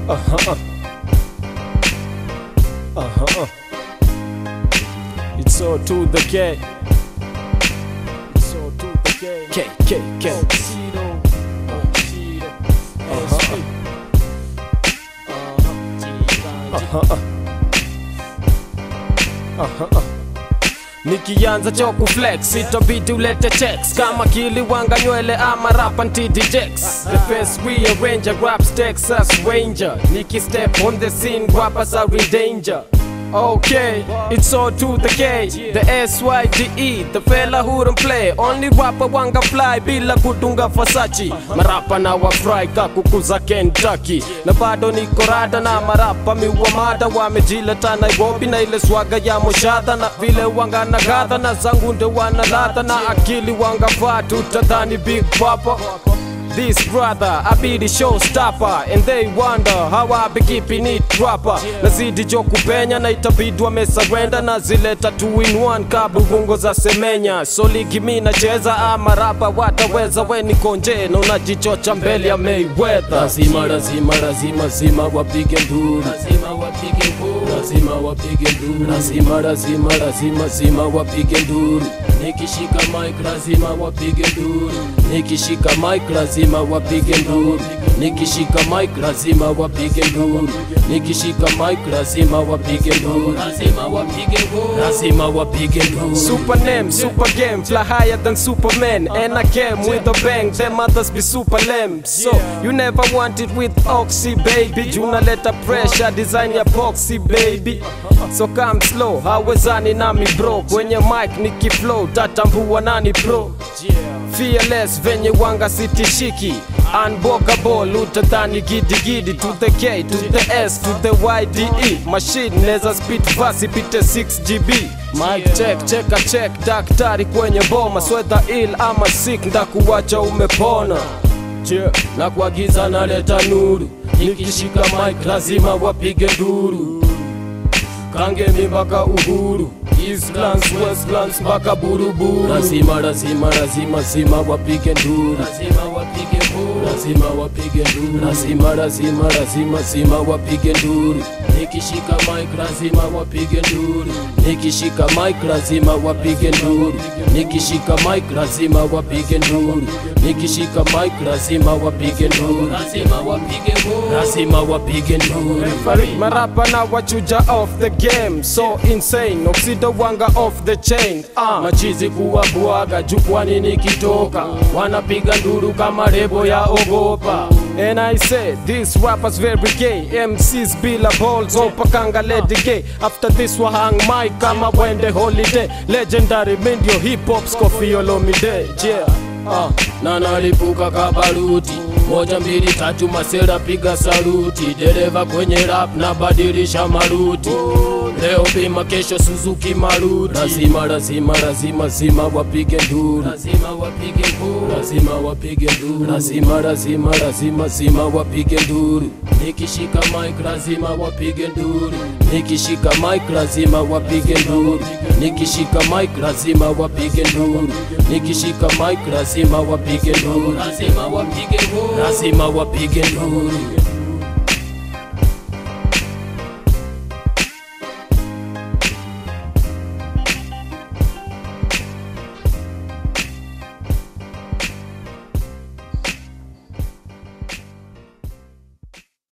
Uh-huh. Uh-huh. It's all to the K. It's all to the K. K, K, K. Uh-huh. Uh-huh. Uh-huh. Nikianza cho kuflex itabidi ulete checks kama kiliwanga nywele ama rapa ntidi jex The face rearranger raps Texas Ranger Niki step on the scene rappers are in danger Okay, it's all to the K, the S-Y-D-E, the fella who don't play Only rapper wanga fly bila kutunga Versace Marapa na wafry kakukuza Kentucky Na bado niko rada na marapa miwa mada Wamejileta Nairobi na ile swaga ya moshadha Na vile wanga na gadha na zangu nde wana ladha Na akili wanga vatu tadhani Big Papa This brother, I be the showstopper And they wonder how I be keeping it proper Nazidi jo kupenya na itabidi wamesurrender Na zileta two in one kabubungo za semenya So ligi mi nacheza ama rapa wataweza We niko nje na unajichocha mbele ya Mayweather lazima lazima lazima lazima wapige nduru lazima wapige nduru lazima wapige nduru lazima lazima lazima lazima wapige nduru nikishika mic lazima wapige nduru nikishika mic lazima wapige nduru nikishika mic lazima wapige nduru nikishika mic lazima wapige nduru lazima wapige nduru lazima wapige nduru Super name, super game, fly higher than Superman And I came with a bang, them others be super lame So, you never want it with Oxy baby Junaleta pressure, design ya boxy baby So come slow, hawezani nami bro Kwenye mic nikiflow, tatambua nani pro Fearless venye wanga sitishiki Unbogable utadhani gidigidi To the K, to the S, to the YDE Machine neza speed verse ipite 6GB Mic check, cheka check, daktari kwenye boma Swetha ill ama sick, ndakuwacha umepona Yeah. na kuagiza naleta nuru nikishika mic lazima wapige nduru kangemi mpaka uhuru Eastlands, Westlands mpaka buruburu lazima lazima lazima lazima wapige nduru lazima wapige nduru lazima wapige nduru lazima lazima lazima lazima wapige nduru nikishika mic lazima wapige nduru nikishika mic lazima wapige nduru nikishika mic lazima wapige nduru nikishika mic lazima wapige nduru lazima wapige nduru lazima wapige nduru marapa na wachuja off the game so insane oxido wanga off the chain uh. machizi kuwabwaga jukwani nikitoka wanapiga nduru kama lebo ya ogopa And I say, these rappers very gay MCs bila balls, opakanga lady gay After this wa hang mic kama wende holiday Legendary mindio hip hop Scoffy Olomide Yeah uh, na nalipuka kabaruti moja mbili tatu masera piga saluti dereva kwenye rap na badilisha maruti leo bima kesho suzuki maruti lazima lazima lazima lazima wapige nduru lazima wapige nduru lazima wapige nduru lazima lazima lazima lazima wapige nduru nikishika mic lazima wapige nduru nikishika mic lazima wapige nduru nikishika mic lazima wapige nduru nikishika mic lazima wapige nduru lazima wapige nduru lazima wapige nduru